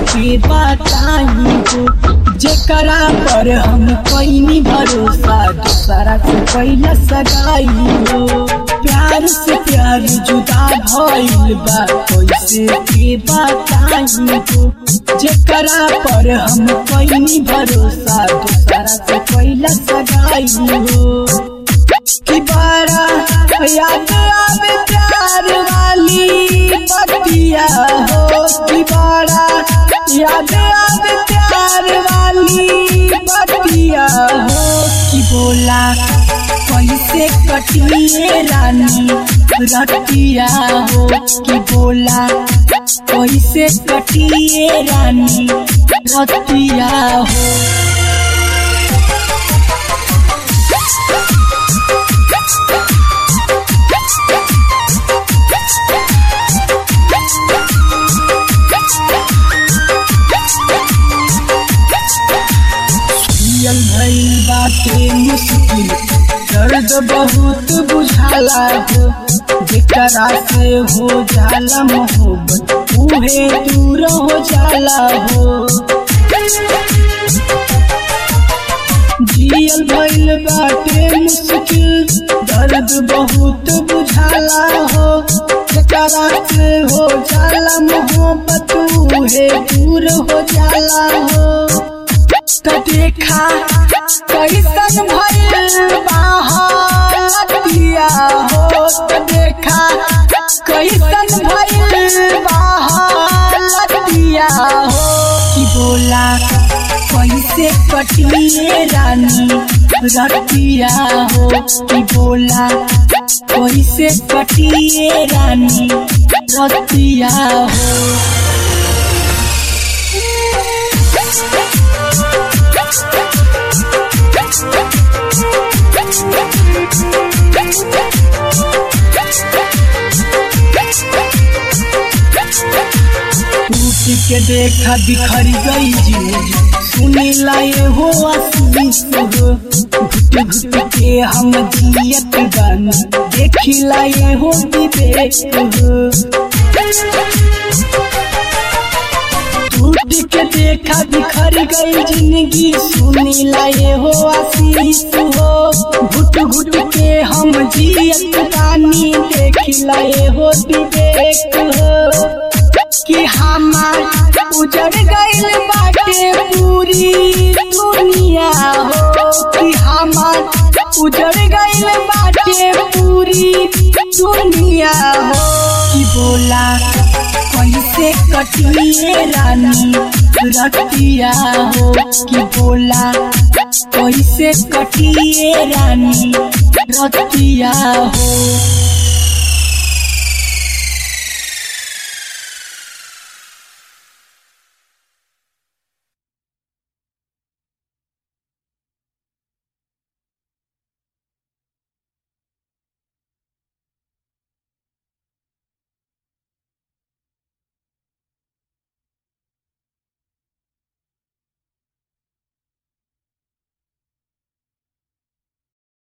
के बताई हो जेकरा पर हम कैनी भरोसा दूसरा से कैला सगाई हो प्यार से प्यार जुदा भइल बा कैसे के बताई हो जेकरा पर हम कैनी भरोसा दूसरा से कैला सगाई हो कि बड़ा याद आवे प्यार वाली बतिया हो कि बड़ा याद आवे प्यार वाली बतिया हो कि बोला कैसे कटिए रानी रतिया हो कि बोला कैसे कटिए रानी रतिया हो जियल भइल बाटे मुश्किल दर्द बहुत बुझाला हो जेकरा से हो जाला मोहब्बत उहे दूर हो जाला हो जियल भइल बाटे मुश्किल दर्द बहुत बुझाला हो जेकरा से हो जाला मोहब्बत उहे दूर हो जाला हो त देखा कैसन भइल बाहतिया हो त देखा कैसन भइल बाहतिया हो कि बोला कैसे कटिए रानी रतिया हो कि बोला कैसे कटिए रानी रतिया हो टूट के देखा बिखर गई जिंदगी सुने लाए हो आशीष हो घुट घुट के हम जियत गान देखी लाए हो विवेक हो टूट के देखा बिखर गई जिंदगी सुनी लाए हो आशीष हो घुट घुट के हम जियत गानी देखी लाए हो विवेक हो कि हमार उजड़ गइल बाटे पूरी दुनिया हो कि हमार उजड़ गइल बाटे पूरी दुनिया हो कि बोला कैसे कटिए रानी रतिया हो कि बोला कैसे कटिए रानी रतिया हो